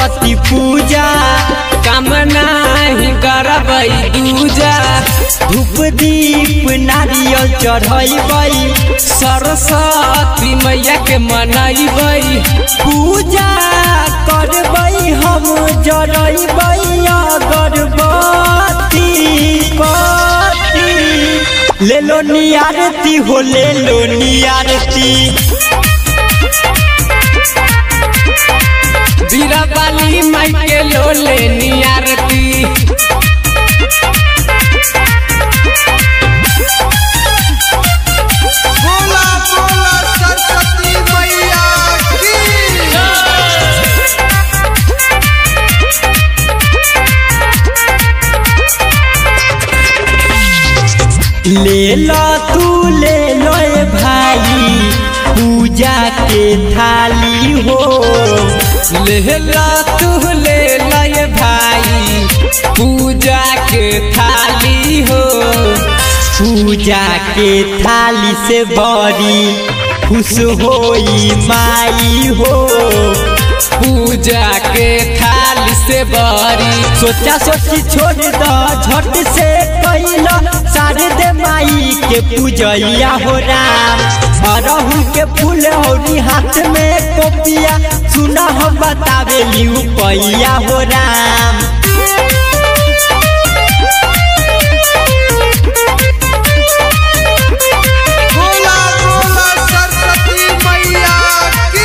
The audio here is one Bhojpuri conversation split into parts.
सरस्वती पूजा कामना ही करबै दूजा धूप दीप नारियल चढ़ैबै सरस्वती मैया के मनैबै पूजा करबै हम जरैबै अगरबत्ती बत्ती ले लो नियारती हो ले लो नियारती बीराबाली माई के लोले नियारती बोला बोला सरस्वती मैया की ले लो तू ले लो ए भाई पूजा के थाली हो लेला तू ले लय भाई पूजा के थाली हो पूजा के थाली से बड़ी खुश होई माई हो पूजा के थाली से बड़ी सोचा सोची छोड़ द झट से कैला सारे दे माई के पूजैया हो राम अरहुल के फूल औरी हाथ में कोपिया सुना हम बतावे लिउ पैया हो राम बोला बोला सरस्वती मैया की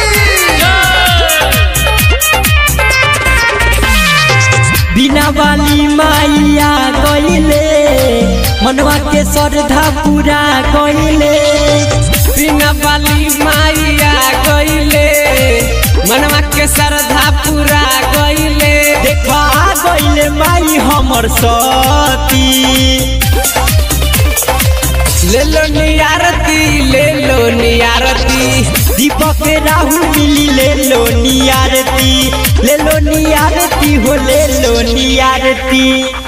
बिना वाली माइया गईले मनवा के श्रद्धा पूरा गईले बिना बाली माइया गईले मनवा के श्रद्धा पूरा गईले देखा गईले माई हमर सती ले लो नियारती ले लो नियारती दीपक राहुल मिली ले लो नियारती ले लो नियारती हो ले लो नियारती